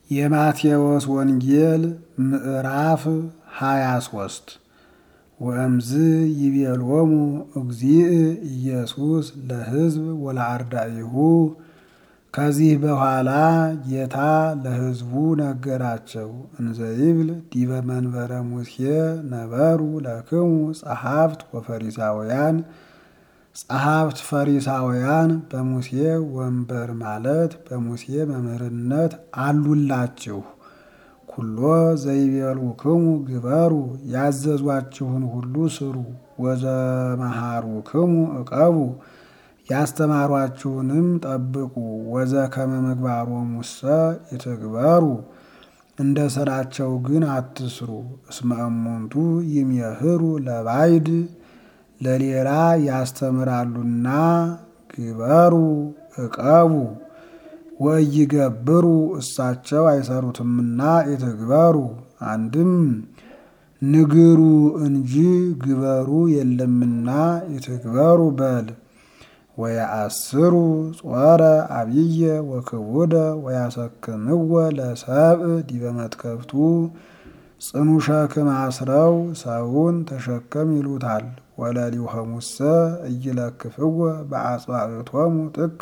የማቴዎስ ወንጌል ምዕራፍ ሃያ ሶስት ወእምዝ ይቤሎሙ እግዚእ ኢየሱስ ለሕዝብ ወለአርዳኢሁ። ከዚህ በኋላ ጌታ ለሕዝቡ ነገራቸው እንዘ ይብል ዲበ መንበረ ሙሴ ነበሩ ለክሙ ጸሐፍት ወፈሪሳውያን ጸሐፍት ፈሪሳውያን በሙሴ ወንበር ማለት በሙሴ መምህርነት አሉላችሁ። ኩሎ ዘይቤልውክሙ ግበሩ ያዘዟችሁን ሁሉ ስሩ። ወዘመሃሩክሙ ዕቀቡ ያስተማሯችሁንም ጠብቁ። ወዘከመ ምግባሮሙሰ ይትግበሩ እንደ ሥራቸው ግን አትስሩ። እስመ እሙንቱ ይሜህሩ ለባይድ ለሌላ ያስተምራሉና ግበሩ ዕቀቡ ወይገብሩ እሳቸው አይሰሩትምና ይትግበሩ። አንድም ንግሩ እንጂ ግበሩ የለምና ይትግበሩ በል። ወየአስሩ ጾረ አብየ ወክቡደ ወያሰክምወ ለሰብእ ዲበ መትከፍቱ ጽኑ ሸክም አስረው ሰውን ተሸከም ይሉታል። ወለሊሆሙሰ እይለክፍወ በአጽባዕቶሙ ጥቀ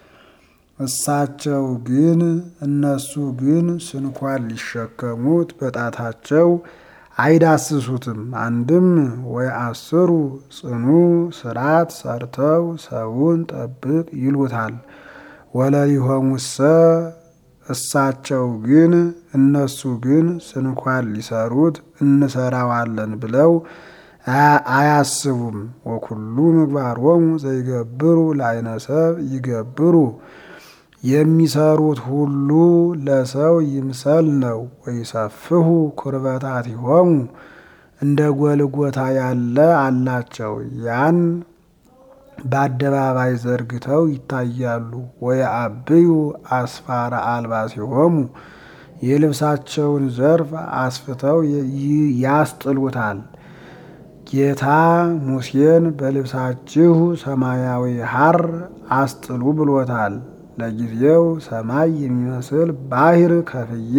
እሳቸው ግን እነሱ ግን ስንኳን ሊሸከሙት በጣታቸው አይዳስሱትም። አንድም ወይ አስሩ ጽኑ ስራት ሰርተው ሰውን ጠብቅ ይሉታል። ወለሊሆሙሰ እሳቸው ግን እነሱ ግን ስንኳን ሊሰሩት እንሰራዋለን ብለው አያስቡም። ወኩሉ ምግባሮሙ ዘይገብሩ ለዓይነ ሰብ ይገብሩ የሚሰሩት ሁሉ ለሰው ይምሰል ነው። ወይሰፍሁ ኩርበታቲሆሙ እንደ ጎልጎታ ያለ አላቸው። ያን በአደባባይ ዘርግተው ይታያሉ። ወየአብዩ አስፋረ አልባሲሆሙ የልብሳቸውን ዘርፍ አስፍተው ያስጥሉታል። ጌታ ሙሴን በልብሳችሁ ሰማያዊ ሐር አስጥሉ ብሎታል። ለጊዜው ሰማይ የሚመስል ባህር ከፍዬ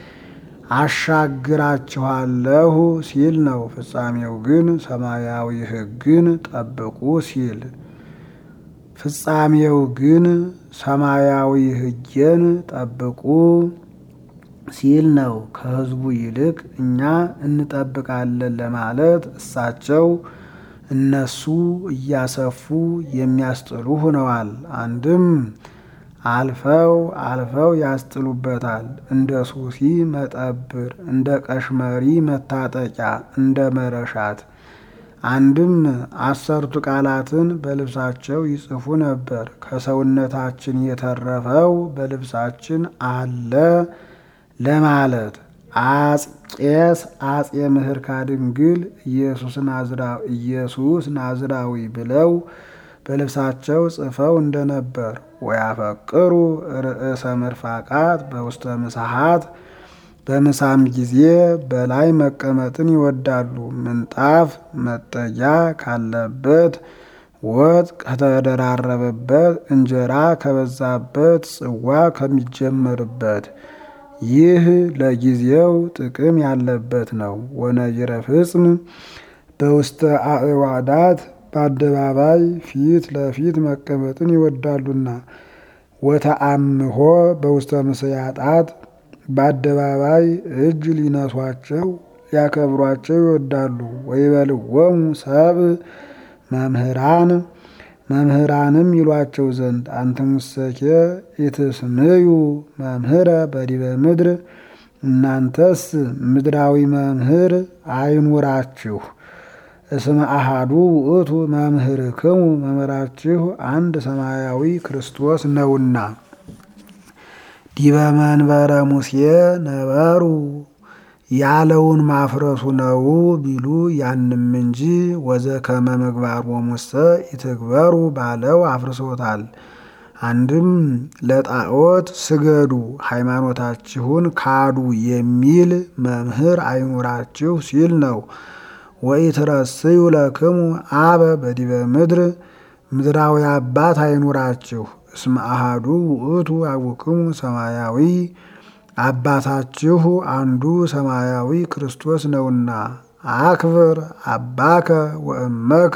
አሻግራችኋለሁ ሲል ነው። ፍጻሜው ግን ሰማያዊ ሕግን ጠብቁ ሲል ፍጻሜው ግን ሰማያዊ ሕጌን ጠብቁ ሲል ነው። ከሕዝቡ ይልቅ እኛ እንጠብቃለን ለማለት እሳቸው እነሱ እያሰፉ የሚያስጥሉ ሆነዋል። አንድም አልፈው አልፈው ያስጥሉበታል። እንደ ሱሲ መጠብር፣ እንደ ቀሽመሪ መታጠቂያ፣ እንደ መረሻት። አንድም አሰርቱ ቃላትን በልብሳቸው ይጽፉ ነበር። ከሰውነታችን የተረፈው በልብሳችን አለ ለማለት አጼስ አጼ ምህርካ ድንግል ኢየሱስ ናዝራዊ ብለው በልብሳቸው ጽፈው እንደነበር ወያፈቅሩ ርእሰ መርፋቃት በውስተ ምሳሃት በምሳም ጊዜ በላይ መቀመጥን ይወዳሉ። ምንጣፍ መጠጊያ ካለበት፣ ወጥ ከተደራረበበት፣ እንጀራ ከበዛበት፣ ጽዋ ከሚጀመርበት ይህ ለጊዜው ጥቅም ያለበት ነው። ወነጅረ ፍጽም በውስተ አዕዋዳት በአደባባይ ፊት ለፊት መቀመጥን ይወዳሉና። ወተአምሆ በውስተ ምስያጣት በአደባባይ እጅ ሊነሷቸው ሊያከብሯቸው ይወዳሉ። ወይበልዎሙ ሰብእ መምህራን መምህራንም ይሏቸው ዘንድ አንትሙሰኬ ኢትስምዩ መምህረ በዲበ ምድር እናንተስ ምድራዊ መምህር አይኑራችሁ። እስመ አሃዱ ውእቱ መምህርክሙ መምህራችሁ አንድ ሰማያዊ ክርስቶስ ነውና። ዲበ መንበረ ሙሴ ነበሩ ያለውን ማፍረሱ ነው ቢሉ ያንም እንጂ ወዘከመ ምግባሮሙሰ ይትግበሩ ባለው አፍርሶታል። አንድም ለጣዖት ስገዱ ሃይማኖታችሁን ካዱ የሚል መምህር አይኑራችሁ ሲል ነው። ወኢትረስዩ ለክሙ አበ በዲበ ምድር ምድራዊ አባት አይኑራችሁ እስመ አሃዱ ውእቱ አቡክሙ ሰማያዊ አባታችሁ አንዱ ሰማያዊ ክርስቶስ ነውና አክብር አባከ ወእመከ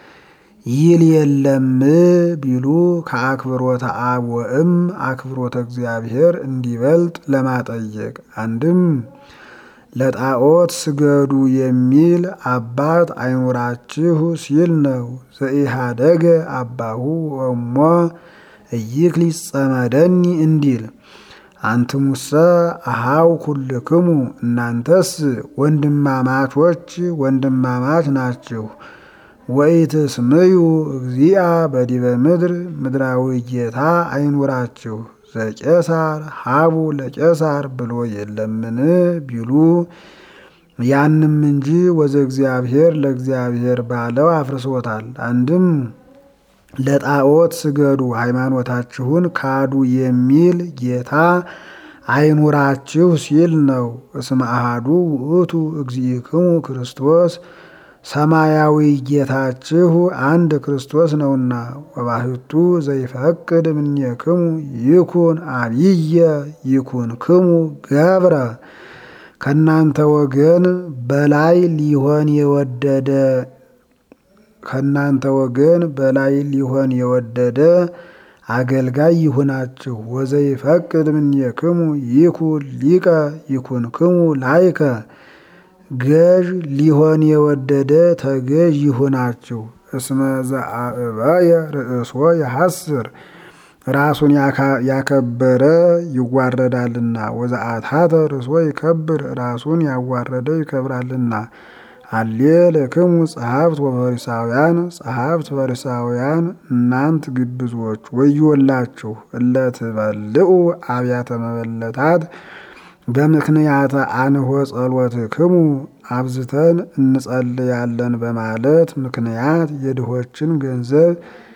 ይል የለም ቢሉ ከአክብሮተ አብ ወእም አክብሮተ እግዚአብሔር እንዲበልጥ ለማጠየቅ አንድም ለጣዖት ስገዱ የሚል አባት አይኑራችሁ ሲል ነው። ዘኢሃደገ አባሁ ወእሞ እይክል ይጸመደኒ እንዲል አንትሙሰ አሃው ኩልክሙ እናንተስ ወንድማማቾች ወንድማማች ናችሁ። ወኢትስምዩ እግዚአ በዲበ ምድር ምድራዊ ጌታ አይኑራችሁ ዘቄሳር ሀቡ ለቄሳር ብሎ የለምን ቢሉ ያንም እንጂ ወዘ እግዚአብሔር ለእግዚአብሔር ባለው አፍርሶታል። አንድም ለጣዖት ስገዱ ሃይማኖታችሁን ካዱ የሚል ጌታ አይኑራችሁ ሲል ነው። እስመ አሃዱ ውእቱ እግዚእክሙ ክርስቶስ ሰማያዊ ጌታችሁ አንድ ክርስቶስ ነውና። ወባህቱ ዘይፈቅድ እምኔክሙ ይኩን አብየ ይኩን ክሙ ገብረ ከእናንተ ወገን በላይ ሊሆን የወደደ ከእናንተ ወገን በላይ ሊሆን የወደደ አገልጋይ ይሁናችሁ። ወዘይፈቅድ እምኔክሙ ይኩን ሊቀ ይኩን ክሙ ላይከ ገዥ ሊሆን የወደደ ተገዥ ይሁናችሁ። እስመ ዘአእበየ ርእሶ የሐስር ራሱን ያከበረ ይዋረዳልና፣ ወዘአታተ ርእሶ ይከብር ራሱን ያዋረደ ይከብራልና። አሌ ለክሙ ጸሐፍት ወፈሪሳውያን ጸሐፍት ፈሪሳውያን እናንት ግብዞች ወዮላችሁ እለ ትበልዑ አብያተ መበለታት በምክንያተ አንሆ ጸሎትክሙ አብዝተን እንጸልያለን በማለት ምክንያት የድሆችን ገንዘብ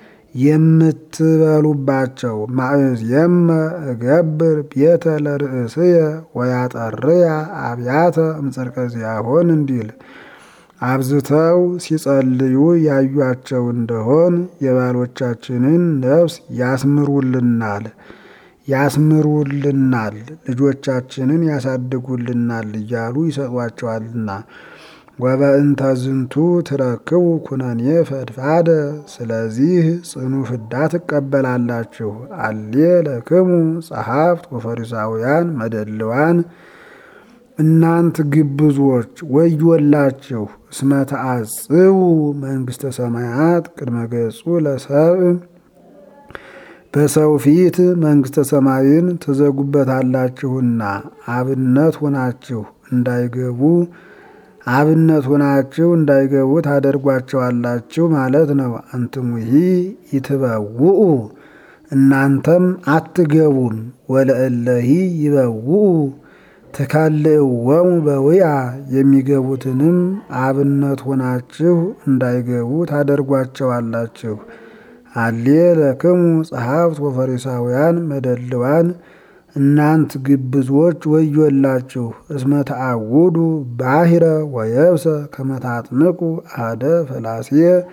የምትበሉባቸው ማእዝየመ እገብር ቤተ ለርእስየ ወያጠርያ አብያተ እምጽድቀ ዚአሆን እንዲል አብዝተው ሲጸልዩ ያዩአቸው እንደሆን የባሎቻችንን ነፍስ ያስምሩልናል ያስምሩልናል ልጆቻችንን ያሳድጉልናል እያሉ ይሰጧቸዋልና። ወበእንተ ዝንቱ ትረክቡ ኩነኔ ፈድፋደ ስለዚህ ጽኑ ፍዳ ትቀበላላችሁ። አሌ ለክሙ ጸሐፍት ወፈሪሳውያን መደልዋን እናንት ግብዞች ወዮላችሁ እስመ ተአጽቡ መንግሥተ ሰማያት ቅድመ ገጹ ለሰብእ በሰው ፊት መንግሥተ ሰማይን ትዘጉበታላችሁና አብነት ሆናችሁ እንዳይገቡ አብነት ሆናችሁ እንዳይገቡ ታደርጓቸዋላችሁ ማለት ነው። አንትሙሂ ይትበውኡ እናንተም አትገቡም። ወለእለሂ ይበውኡ ትከልእወሙ በውያ የሚገቡትንም አብነት ሆናችሁ እንዳይገቡ ታደርጓቸዋላችሁ። አሌ ለክሙ ጸሐፍት ወፈሪሳውያን መደልዋን እናንት ግብዞች ወዮላችሁ እስመ ተአውዱ ባሕረ ወየብሰ ከመታጥምቁ አደ ፈላሴ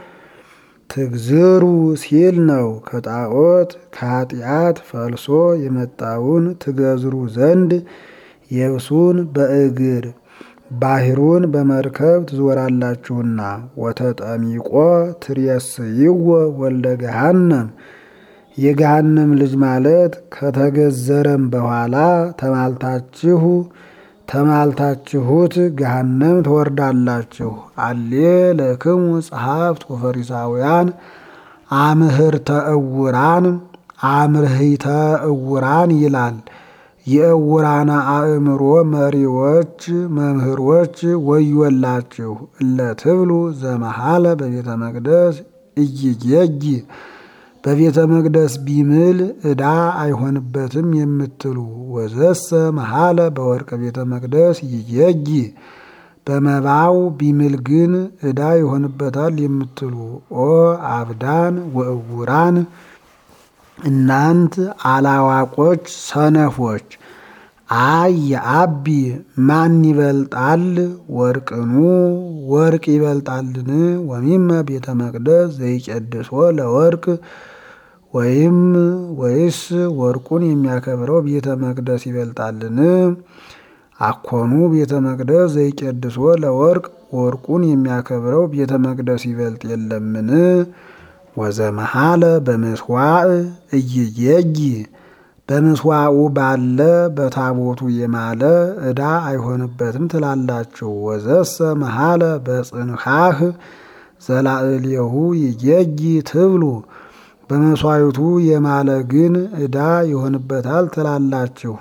ትግዝሩ ሲል ነው። ከጣዖት ከኃጢአት ፈልሶ የመጣውን ትገዝሩ ዘንድ የብሱን በእግር ባሕሩን በመርከብ ትዞራላችሁና። ወተጠሚቆ ትሬስይዎ ወልደ ገሃነም የገሃነም ልጅ ማለት ከተገዘረም በኋላ ተማልታችሁ ተማልታችሁት ገሃነም ትወርዳላችሁ። አሌ ለክሙ ጸሐፍት ወፈሪሳውያን አምህርተ እውራን አምርህተ እውራን ይላል። የእውራነ አእምሮ መሪዎች መምህሮች ወዮላችሁ እለ ትብሉ ዘመሃለ በቤተ መቅደስ እይጌጊ በቤተ መቅደስ ቢምል ዕዳ አይሆንበትም የምትሉ ወዘሰ መሃለ በወርቀ ቤተ መቅደስ ይጌጊ በመባው ቢምል ግን ዕዳ ይሆንበታል የምትሉ ኦ አብዳን ወእውራን እናንት አላዋቆች ሰነፎች አይ የአቢ ማን ይበልጣል? ወርቅኑ ወርቅ ይበልጣልን? ወሚመ ቤተ መቅደስ ዘይቀድሶ ለወርቅ ወይም ወይስ ወርቁን የሚያከብረው ቤተ መቅደስ ይበልጣልን? አኮኑ ቤተ መቅደስ ዘይቄድሶ ለወርቅ ወርቁን የሚያከብረው ቤተ መቅደስ ይበልጥ የለምን? ወዘመሃለ በምስዋዕ እይየጊ በምስዋዑ ባለ በታቦቱ የማለ ዕዳ አይሆንበትም ትላላችሁ። ወዘሰ መሃለ በጽንሐህ ዘላዕሌሁ ይየጊ ትብሉ በመስዋዕቱ የማለ ግን ዕዳ ይሆንበታል ትላላችሁ።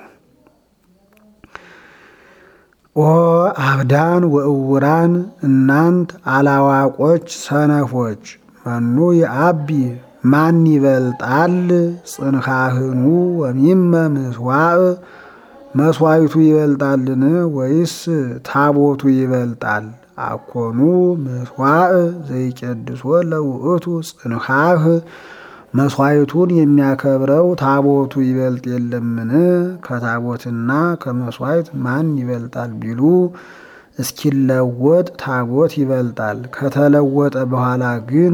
ኦ አብዳን ወእውራን እናንት አላዋቆች ሰነፎች መኑ የአቢ ማን ይበልጣል? ጽንሐህኑ ወሚመ ምስዋዕ መስዋዕቱ ይበልጣልን ወይስ ታቦቱ ይበልጣል? አኮኑ ምስዋዕ ዘይቄድሶ ለውእቱ ጽንሐህ መስዋዕቱን የሚያከብረው ታቦቱ ይበልጥ የለምን? ከታቦትና ከመስዋዕት ማን ይበልጣል ቢሉ እስኪለወጥ ታቦት ይበልጣል። ከተለወጠ በኋላ ግን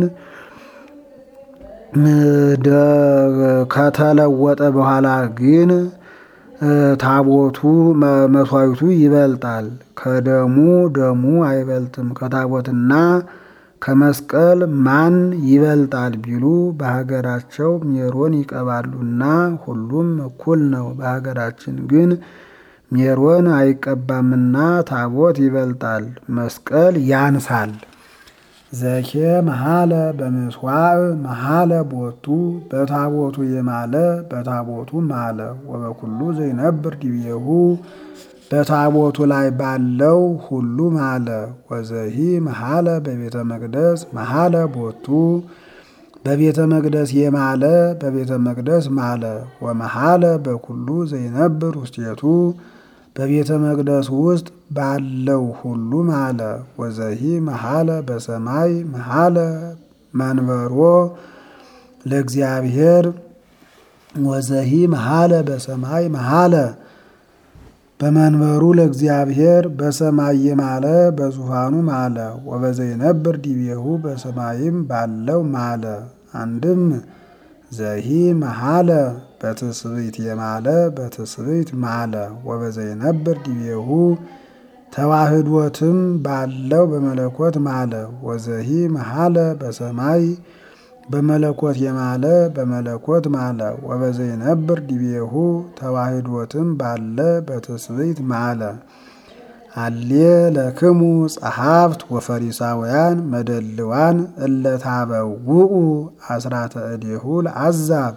ከተለወጠ በኋላ ግን ታቦቱ መስዋዕቱ ይበልጣል። ከደሙ ደሙ አይበልጥም። ከታቦትና ከመስቀል ማን ይበልጣል ቢሉ በሀገራቸው ሜሮን ይቀባሉና ሁሉም እኩል ነው። በሀገራችን ግን ሜሮን አይቀባምና ታቦት ይበልጣል፣ መስቀል ያንሳል። ዘኬ መሃለ በምስዋዕ መሃለ ቦቱ በታቦቱ የማለ በታቦቱ ማለ ወበኩሉ ዘይነብር ዲቤሁ በታቦቱ ላይ ባለው ሁሉ ማለ። ወዘሂ መሃለ በቤተ መቅደስ መሃለ ቦቱ በቤተ መቅደስ የማለ በቤተ መቅደስ ማለ። ወመሃለ በኩሉ ዘይነብር ውስቴቱ በቤተ መቅደስ ውስጥ ባለው ሁሉ ማለ። ወዘሂ መሃለ በሰማይ መሃለ መንበሮ ለእግዚአብሔር ወዘሂ መሃለ በሰማይ መሃለ በመንበሩ ለእግዚአብሔር በሰማይ የማለ በዙፋኑ ማለ። ወበዘይነብር ዲቤሁ በሰማይም ባለው ማለ። አንድም ዘሂ መሃለ በትስብእት የማለ በትስብእት ማለ። ወበዘይነብር ዲቤሁ ተዋህዶትም ባለው በመለኮት ማለ። ወዘሂ መሃለ በሰማይ በመለኮት የማለ በመለኮት ማለ። ወበዘይነብር ዲቤሁ ተዋህዶትም ባለ በትስብእት ማለ። አሌ ለክሙ ጸሐፍት ወፈሪሳውያን መደልዋን እለታበውኡ አስራተ እዴሁ ለአዛብ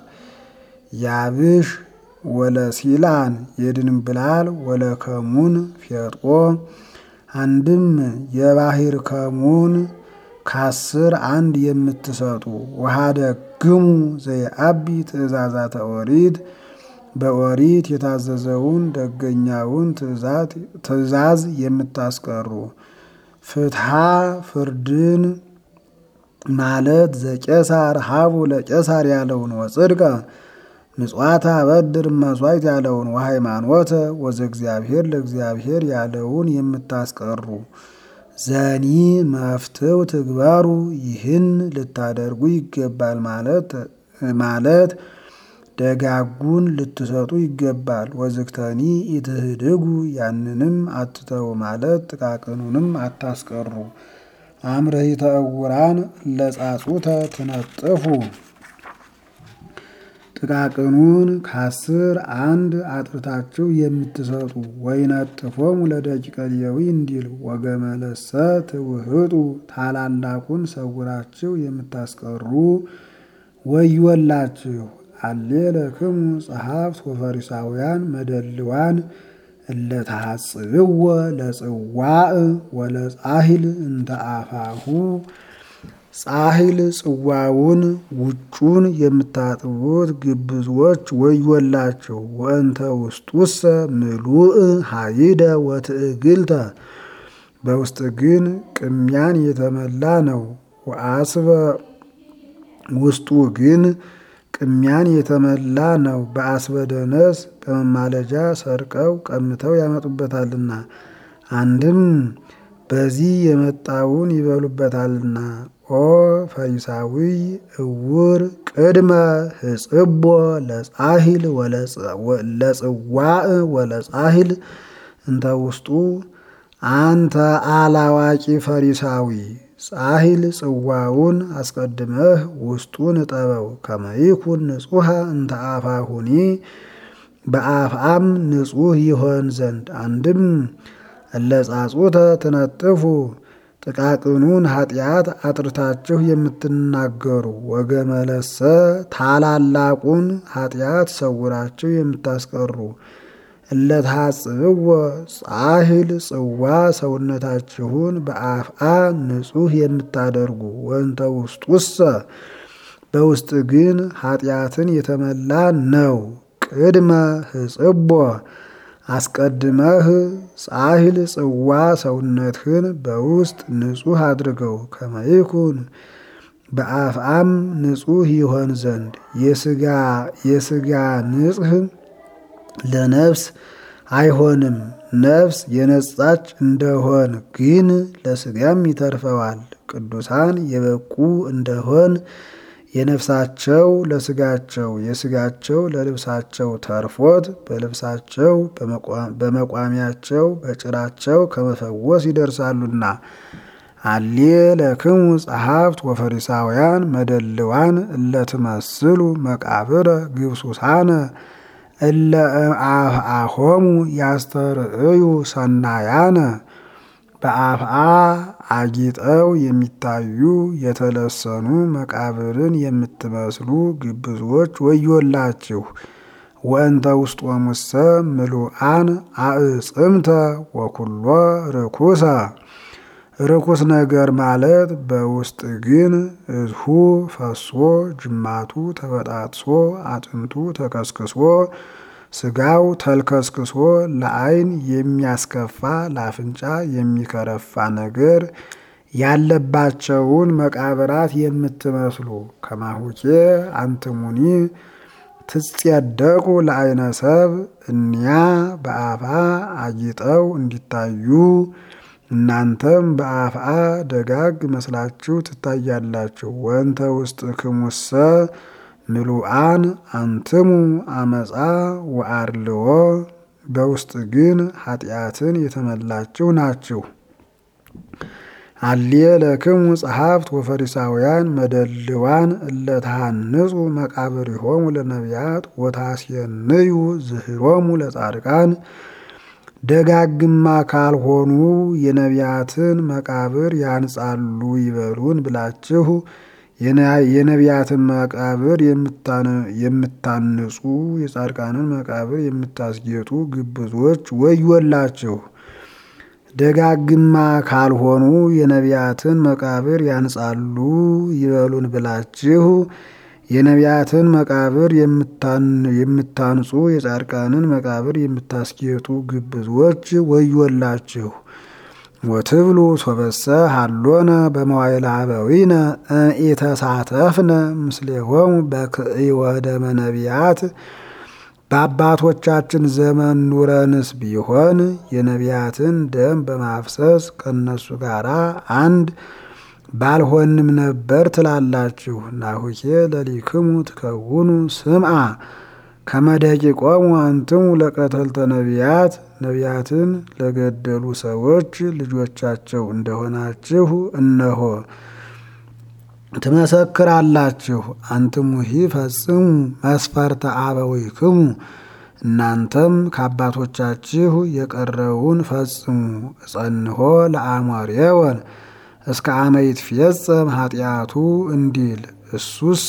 ያብሽ ወለሲላን የድንብላል ወለከሙን ፌጦ አንድም የባህር ከሙን ከአስር አንድ የምትሰጡ ወሃደግሙ ዘይአቢ ትእዛዛተ ኦሪት በኦሪት የታዘዘውን ደገኛውን ትእዛዝ የምታስቀሩ ፍትሐ ፍርድን ማለት ዘቄሳር ሀቡ ለቄሳር ያለውን ወጽድቀ ምጽዋታ በድር መስዋዕት ያለውን ወሃይማኖተ ወዘ እግዚአብሔር ለእግዚአብሔር ያለውን የምታስቀሩ ዘኒ መፍትው ትግባሩ ይህን ልታደርጉ ይገባል ማለት ማለት ደጋጉን ልትሰጡ ይገባል። ወዝግተኒ ኢትህድጉ ያንንም አትተው ማለት ጥቃቅኑንም አታስቀሩ። አምረሂተ እውራን ለጻጹተ ትነጥፉ ጥቃቅኑን ከአስር አንድ አጥርታችሁ የምትሰጡ ወይነጥፎሙ ለደቂቀ ሌዊ እንዲል ወገመለሰ ትውህጡ ታላላቁን ሰውራችሁ የምታስቀሩ ወዮላችሁ። አሌ ለክሙ ጸሐፍት ወፈሪሳውያን መደልዋን እለተሐጽብዎ ለጽዋዕ ወለጻሂል እንተ አፋሁ ጻሂል ጽዋውን ውጩን የምታጥቡት ግብዞች ወዮላቸው። ወእንተ ውስጡሰ ምሉእ ሀይደ ወትዕግልተ በውስጥ ግን ቅሚያን የተመላ ነው። ወአስበ ውስጡ ግን ቅሚያን የተመላ ነው። በአስበደነስ በመማለጃ ሰርቀው ቀምተው ያመጡበታልና። አንድም በዚህ የመጣውን ይበሉበታልና። ኦ ፈሪሳዊ እውር ቅድመ ህጽቦ ለጻሂል ለጽዋዕ ወለጻሂል እንተ ውስጡ አንተ አላዋቂ ፈሪሳዊ ጻሂል ጽዋውን አስቀድመህ ውስጡን እጠበው ከመይኩን ንጹሐ እንተ አፋሁኒ በአፍአም ንጹሕ ይሆን ዘንድ አንድም እለጻጹተ ትነጥፉ ጥቃቅኑን ኃጢአት አጥርታችሁ የምትናገሩ ወገመለሰ ታላላቁን ኃጢአት ሰውራችሁ የምታስቀሩ እለታጽብዎ ጻሂል ጽዋ ሰውነታችሁን በአፍአ ንጹሕ የምታደርጉ ወንተ ውስጡሰ በውስጥ ግን ኃጢአትን የተመላ ነው። ቅድመ ህጽቦ አስቀድመህ ጻሂል ጽዋ ሰውነትህን በውስጥ ንጹሕ አድርገው ከመይኩን በአፍአም ንጹሕ ይሆን ዘንድ የስጋ የስጋ ንጽህ ለነፍስ አይሆንም። ነፍስ የነጻች እንደሆን ግን ለስጋም ይተርፈዋል። ቅዱሳን የበቁ እንደሆን የነፍሳቸው ለስጋቸው የስጋቸው ለልብሳቸው ተርፎት በልብሳቸው በመቋሚያቸው በጭራቸው ከመፈወስ ይደርሳሉና። አሌ ለክሙ ጸሐፍት ወፈሪሳውያን መደልዋን እለትመስሉ መቃብረ ግብሱሳነ እለ አፍአሆሙ ያስተርእዩ ሰናያነ በአፍአ አጊጠው የሚታዩ የተለሰኑ መቃብርን የምትመስሉ ግብዞች ወዮላችሁ። ወእንተ ውስጦሙሰ ምሉአን አዕጽምተ ወኩሎ ርኩሰ ርኩስ ነገር ማለት በውስጥ ግን እዝሁ ፈሶ ጅማቱ ተበጣጥሶ አጥንቱ ተከስክሶ ስጋው ተልከስክሶ ለዓይን የሚያስከፋ ለአፍንጫ የሚከረፋ ነገር ያለባቸውን መቃብራት የምትመስሉ ከማሁኬ አንትሙኒ ትጸደቁ ለዓይነ ሰብ እኒያ በአፍአ አጊጠው እንዲታዩ እናንተም በአፍአ ደጋግ መስላችሁ ትታያላችሁ። ወንተ ውስጥ ክሙሰ ምሉአን አንትሙ አመፃ ወአርልዎ በውስጥ ግን ኃጢአትን የተመላችሁ ናችሁ። አሌ ለክሙ ጸሐፍት ወፈሪሳውያን መደልዋን እለተሃንጹ መቃብሪሆሙ ለነቢያት ወታስየንዩ ዝህሮሙ ለጻድቃን ደጋግማ ካልሆኑ የነቢያትን መቃብር ያንጻሉ ይበሉን ብላችሁ የነቢያትን መቃብር የምታንጹ የጻድቃንን መቃብር የምታስጌጡ ግብዞች ወዮላችሁ። ደጋግማ ካልሆኑ የነቢያትን መቃብር ያንጻሉ ይበሉን ብላችሁ የነቢያትን መቃብር የምታንጹ የጻድቃንን መቃብር የምታስጌጡ ግብዞች ወዮላችሁ። ወትብሉ ሶበሰ ሃሎነ በመዋዕለ አበዊነ ኢተሳተፍነ ምስሌሆሙ በክዕወ ደመ ነቢያት በአባቶቻችን ዘመን ኑረንስ ቢሆን የነቢያትን ደም በማፍሰስ ከነሱ ጋር አንድ ባልሆንም ነበር ትላላችሁ። ናሁኬ ለሊክሙ ትከውኑ ስምዓ ከመደቂቆሙ አንትሙ ለቀተልተ ነቢያት ነቢያትን ለገደሉ ሰዎች ልጆቻቸው እንደሆናችሁ እነሆ ትመሰክራላችሁ። አንትሙሂ ፈጽሙ መስፈርተ አበዊክሙ እናንተም ከአባቶቻችሁ የቀረውን ፈጽሙ። እጸንሆ ለአሞሬወን እስከ አመ ይትፌጸም ኃጢአቱ እንዲል እሱስ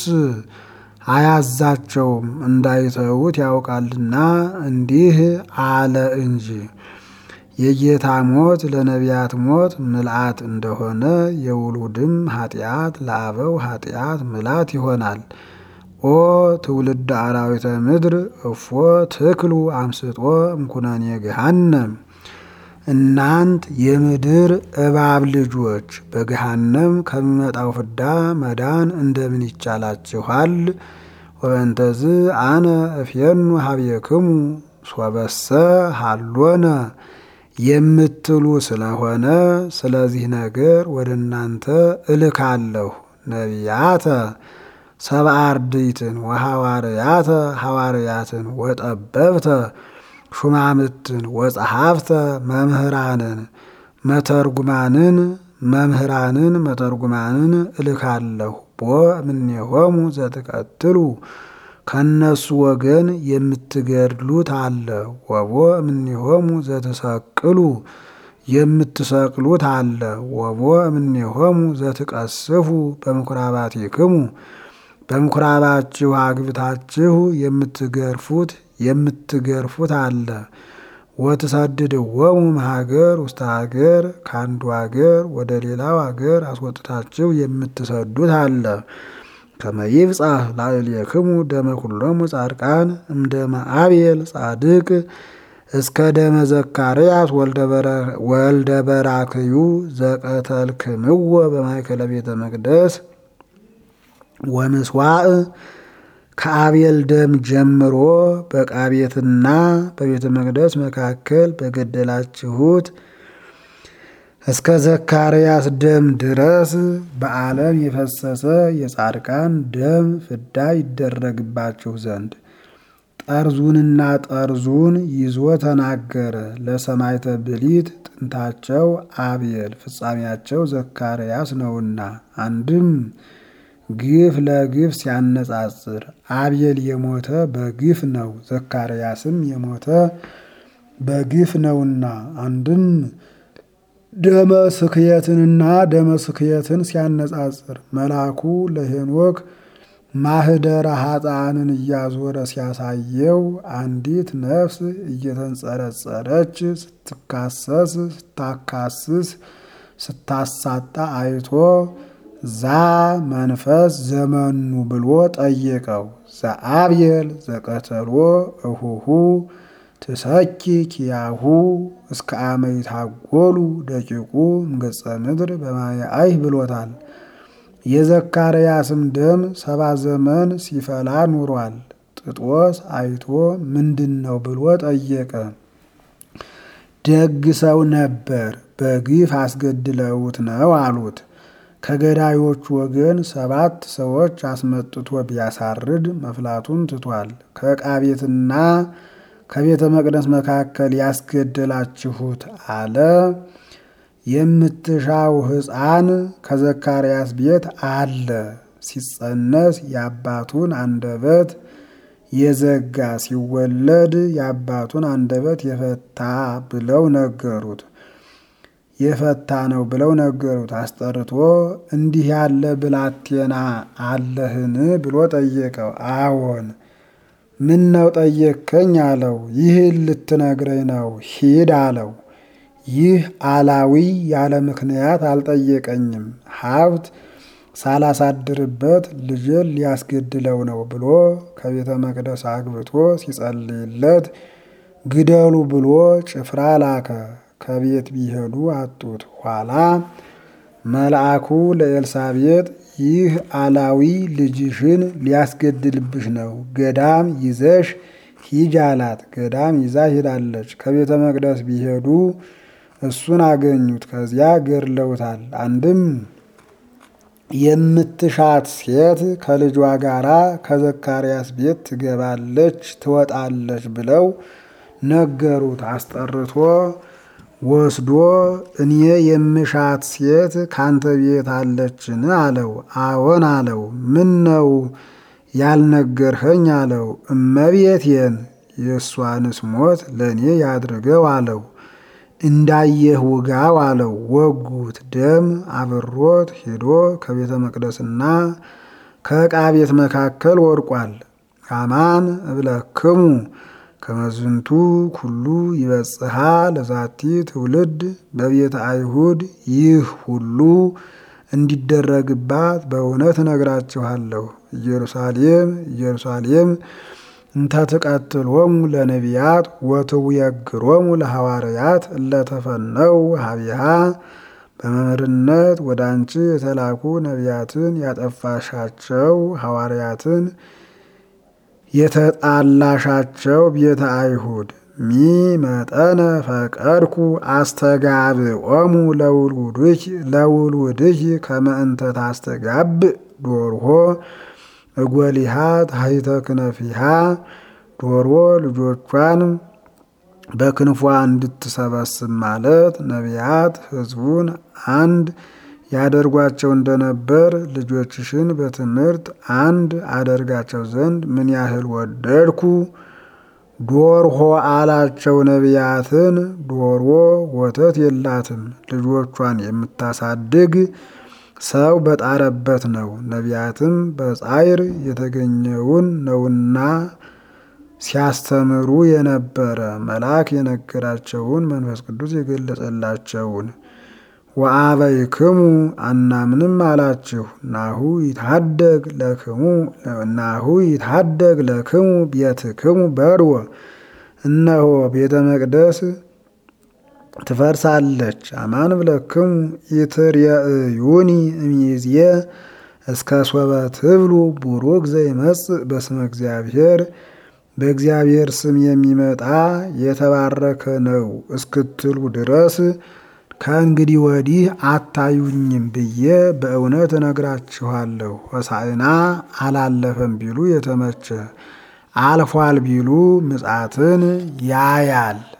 አያዛቸውም እንዳይተዉት ያውቃልና እንዲህ አለ እንጂ። የጌታ ሞት ለነቢያት ሞት ምልአት እንደሆነ የውሉድም ኃጢአት ለአበው ኃጢአት ምልአት ይሆናል። ኦ ትውልድ አራዊተ ምድር እፎ ትክሉ አምስጦ እምኩነኔ ገሃነም እናንት የምድር እባብ ልጆች በገሃነም ከሚመጣው ፍዳ መዳን እንደምን ይቻላችኋል? ወበንተዝ አነ እፌኑ ሀቤክሙ ሶበሰ ሃሎነ የምትሉ ስለሆነ ስለዚህ ነገር ወደ እናንተ እልካለሁ። ነቢያተ ሰብአ አርድእትን ወሐዋርያተ ሐዋርያትን ወጠበብተ ሹማምትን ወጸሐፍተ መምህራንን መተርጉማንን መምህራንን መተርጉማንን እልካለሁ። ቦ እምኔሆሙ ዘትቀትሉ ከነሱ ወገን የምትገድሉት አለ። ወቦ እምኔሆሙ ዘትሰቅሉ የምትሰቅሉት አለ። ወቦ እምኔሆሙ ዘትቀስፉ በምኩራባቲክሙ በምኩራባችሁ አግብታችሁ የምትገርፉት የምትገርፉት አለ። ወትሰድድዎሙ እምሀገር ውስተ ሀገር ከአንዱ ሀገር ወደ ሌላው ሀገር አስወጥታችሁ የምትሰዱት አለ። ከመ ይብጻሕ ላዕሌክሙ ደመ ኩሎሙ ጻድቃን እምደመ አቤል ጻድቅ እስከ ደመ ዘካርያስ ወልደ በራክዩ ዘቀተልክምዎ በማእከለ ቤተ መቅደስ ወምስዋዕ ከአቤል ደም ጀምሮ በዕቃ ቤትና በቤተ መቅደስ መካከል በገደላችሁት እስከ ዘካርያስ ደም ድረስ በዓለም የፈሰሰ የጻድቃን ደም ፍዳ ይደረግባችሁ ዘንድ ጠርዙንና ጠርዙን ይዞ ተናገረ። ለሰማዕተ ብሊት ጥንታቸው አቤል ፍጻሜያቸው ዘካርያስ ነውና አንድም ግፍ ለግፍ ሲያነጻጽር አቤል የሞተ በግፍ ነው፣ ዘካርያስም የሞተ በግፍ ነውና አንድም ደመ ስክየትንና ደመ ስክየትን ሲያነጻጽር መልአኩ ለሄኖክ ማህደረ ኃጥአንን እያዞረ ሲያሳየው አንዲት ነፍስ እየተንጸረጸረች ስትካሰስ ስታካስስ ስታሳጣ አይቶ ዛ መንፈስ ዘመኑ ብሎ ጠየቀው። ዘአብየል ዘቀተሎ እሁሁ ትሰኪ ኪያሁ እስከ አመ ይታጎሉ ደቂቁ እምገጸ ምድር በማየ አይህ ብሎታል። የዘካርያስም ደም ሰባ ዘመን ሲፈላ ኑሯል። ጥጦስ አይቶ ምንድን ነው ብሎ ጠየቀ። ደግ ሰው ነበር፣ በግፍ አስገድለውት ነው አሉት። ከገዳዮቹ ወገን ሰባት ሰዎች አስመጥቶ ቢያሳርድ መፍላቱን ትቷል። ከዕቃ ቤትና ከቤተ መቅደስ መካከል ያስገደላችሁት አለ። የምትሻው ሕፃን ከዘካርያስ ቤት አለ። ሲጸነስ የአባቱን አንደበት የዘጋ ሲወለድ የአባቱን አንደበት የፈታ ብለው ነገሩት። የፈታ ነው ብለው ነገሩት። አስጠርቶ እንዲህ ያለ ብላቴና አለህን ብሎ ጠየቀው። አዎን ምን ነው ጠየከኝ አለው። ይህን ልትነግረኝ ነው ሂድ አለው። ይህ አላዊ ያለ ምክንያት አልጠየቀኝም። ሀብት ሳላሳድርበት ልጅን ሊያስገድለው ነው ብሎ ከቤተ መቅደስ አግብቶ ሲጸልይለት ግደሉ ብሎ ጭፍራ ላከ። ከቤት ቢሄዱ አጡት። ኋላ መልአኩ ለኤልሳቤጥ ይህ አላዊ ልጅሽን ሊያስገድልብሽ ነው፣ ገዳም ይዘሽ ሂጅ አላት። ገዳም ይዛ ሄዳለች። ከቤተ መቅደስ ቢሄዱ እሱን አገኙት። ከዚያ ገድለውታል። አንድም የምትሻት ሴት ከልጇ ጋራ ከዘካርያስ ቤት ትገባለች ትወጣለች ብለው ነገሩት። አስጠርቶ ወስዶ እኔ የምሻት ሴት ካንተ ቤት አለችን አለው። አዎን አለው። ምን ነው ያልነገርኸኝ አለው። እመቤቴን የእሷንስ ሞት ለእኔ ያድርገው አለው። እንዳየህ ውጋው አለው። ወጉት። ደም አብሮት ሄዶ ከቤተ መቅደስና ከዕቃ ቤት መካከል ወድቋል። አማን እብለክሙ ከመዝንቱ ኩሉ ይበጽሐ ለዛቲ ትውልድ በቤተ አይሁድ ይህ ሁሉ እንዲደረግባት በእውነት እነግራችኋለሁ። ኢየሩሳሌም ኢየሩሳሌም እንተ ትቀትሎሙ ለነቢያት ወትውየግሮሙ ለሐዋርያት እለተፈነው ሀቢሃ በመምህርነት ወደ አንቺ የተላኩ ነቢያትን ያጠፋሻቸው ሐዋርያትን የተጣላሻቸው ቤተ አይሁድ ሚ መጠነ ፈቀድኩ አስተጋብኦሙ ለውሉድኪ ከመ እንተ ታስተጋብእ ዶርሆ እጎሊሃ ታሕተ ክነፊሃ ዶሮ ልጆቿን በክንፏ እንድትሰበስብ ማለት ነቢያት ሕዝቡን አንድ ያደርጓቸው እንደነበር ልጆችሽን በትምህርት አንድ አደርጋቸው ዘንድ ምን ያህል ወደድኩ። ዶርሆ አላቸው ነቢያትን። ዶሮ ወተት የላትም፣ ልጆቿን የምታሳድግ ሰው በጣረበት ነው። ነቢያትም በጻይር የተገኘውን ነውና ሲያስተምሩ የነበረ መልአክ የነገራቸውን መንፈስ ቅዱስ የገለጸላቸውን ወአበይክሙ አናምንም አላችሁ። ናሁ ይታደግ ለክሙ ናሁ ይታደግ ለክሙ ቤትክሙ በርወ እነሆ ቤተ መቅደስ ትፈርሳለች። አማን ብለክሙ ኢትርየእዩኒ እምይእዜ እስከ ሶበ ትብሉ ቡሩክ ዘይመጽእ በስመ እግዚአብሔር በእግዚአብሔር ስም የሚመጣ የተባረከ ነው እስክትሉ ድረስ ከእንግዲህ ወዲህ አታዩኝም ብዬ በእውነት እነግራችኋለሁ። ሆሳዕና አላለፈም ቢሉ የተመቸ አልፏል ቢሉ ምጽአትን ያያል።